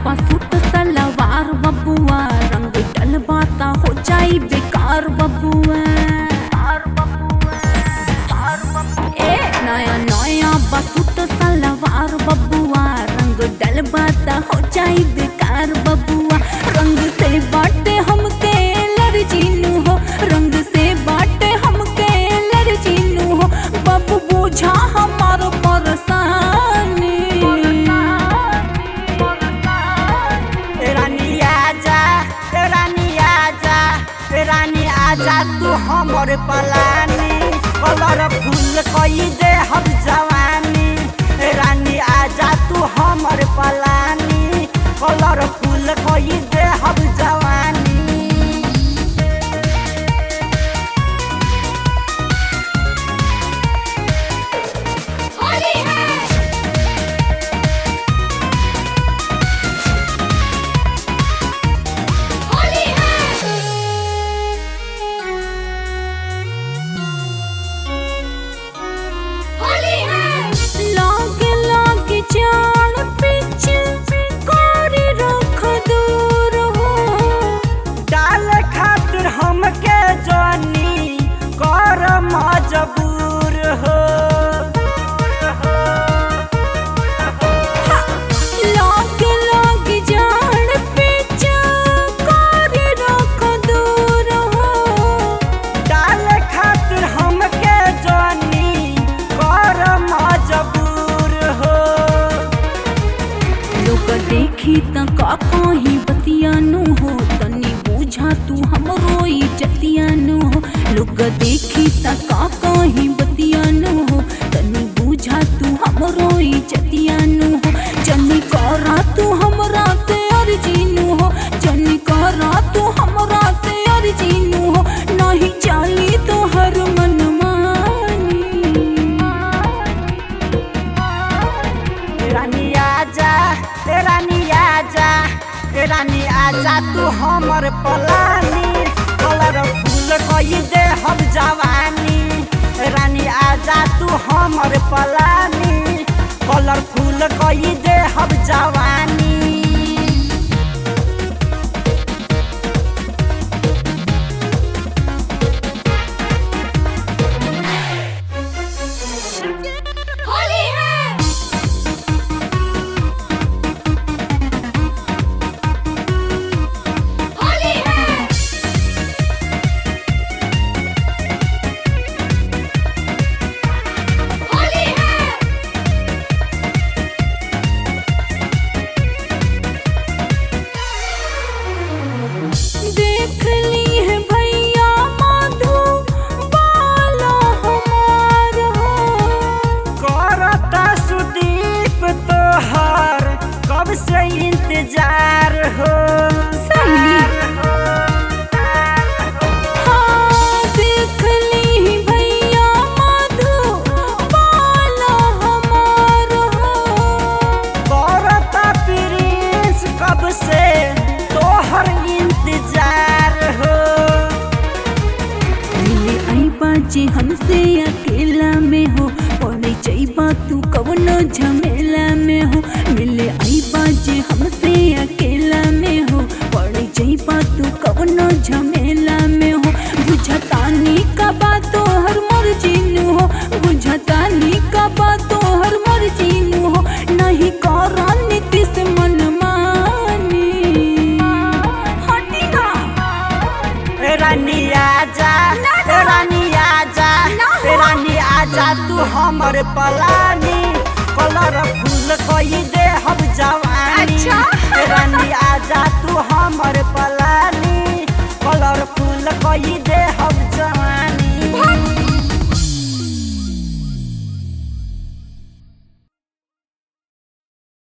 suit सलवार बबुआ रंग डलबाता हो जाई बेकार बबुआ ए नया नया बसूट सलवार बबुआ रंग डलबाता हो जाई बेकार बबुआ रंग से बाटे हमके एलर्जीनु हो रंग से बाटे हमके एलर्जीनु हो बबू बुझा हमार परेशानी रानी आजा रानी आजा रानी आजा तू हमर पलानी कलर फूल कई दे हम जवानी रानी आजा तू हमर पलानी कलर फूल कई दे हम जवानी होली है होली है होली है लाग लाग जान पिच कोरी रख दूर हो डाल खातिर हमके जानी कर मजबूर हो लाग लाग जान पिच कोरी रख दूर हो डाल खातिर हमके जानी कर मजबूर हो लोग देखी त का कहीं बतियानु हो तनी बुझा तू हमरो इज्जतियानु हो लोग देखी त का कहीं बतियानु हो तनी बुझा तू हमरो इज्जतियानु हो जनी करा तू हमरा से अर्जीनु हो जनी करा तू हमरा से अर्जीनु हो नहीं चाली तो हर मन रानी आजा रानी आजा रानी आजा तू हमर पलानी कलर फूल कई दे हम जवानी रानी आजा तू हमर पलानी कलर फूल कई दे हम जवानी होली है होली है होली है देख ली है भैया माधु बाला हमार हो करता सुदीप तोहर कब से इंतजार हो सही हाँ देख ली है भैया माधु बाला हमार हो करता प्रिंस कब से तोहर इंतजार हो मिले आई बाजे हमसे अकेला में हो पड़े जाइबा तू कवनो झमेला में हो मिले आई बाजे हमसे अकेला में हो पड़े जाइबा तू कवनो झमेला में हो बुझतानी का बात तो हर मर्जी हो बुझतानी का बात तो हर मर्जी हो नहीं करा नीतीश मन मानी हटी ना रानी आजा रानी आजा रानी आजा तू हमर पलानी कलर